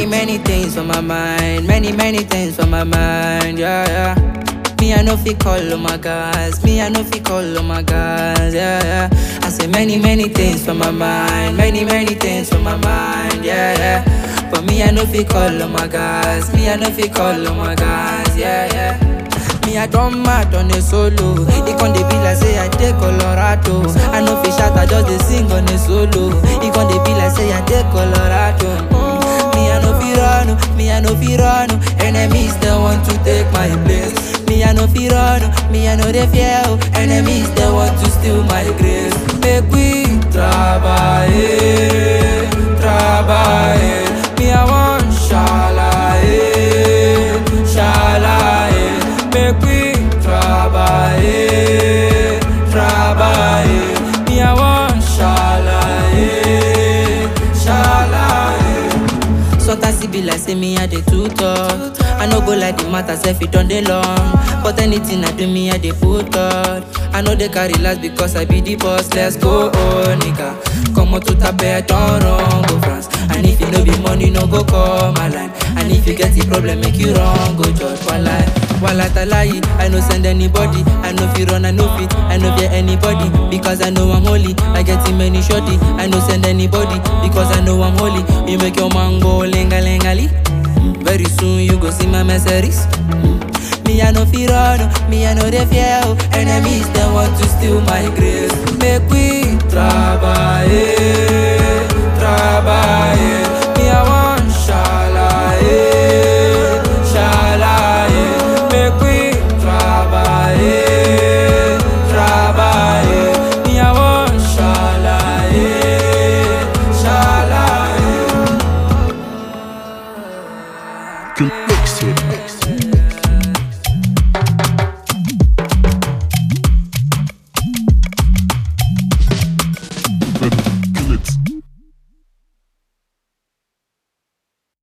many things on my mind, many, many things on my mind, yeah, yeah. Me, I know fi call on my guys, me, I know fi call on my guys, yeah, yeah. I say many, many things on my mind, many, many things on my mind, yeah, yeah. But me, I know fi call on my guys, me, I know fi call on my guys, yeah, yeah. Me, I don't mad on a solo. It con dey be like say I take Colorado. I know fi shout, I just dey sing on a solo. It con dey be like say I take Colorado. Mm. Me, I know fi run, me, I know fi run. Enemies they want to take my place. Me, I know fi run, me, I know they fear. oh. Enemies they want to steal my grace. Make we trabaje, trabaje. Me, I want shalaye, shalaye. Make we trabaje, trabaje. Me, I want shalaye, shalaye. Sometimes it be like say me I dey too talk. I no go like the matter self it done dey long. But anything I do me I dey put thought. I know they carry last because I be the boss. Let's go, oh nigga. Come on to tape, I don't run go France. And if you no be money, no go call my line. And if you get the problem, make you wrong, go judge one lie. While I lie, I no send anybody. I no fi run, I no fit, I no fear anybody. Because I know I'm holy. I get him many shorty. I no send anybody because I know I'm holy. You make your man go lenga lengali. Very soon you go see my messages. Me I no fi run, me I no dey fear. oh. Enemies they want to steal my grace. Make we travel.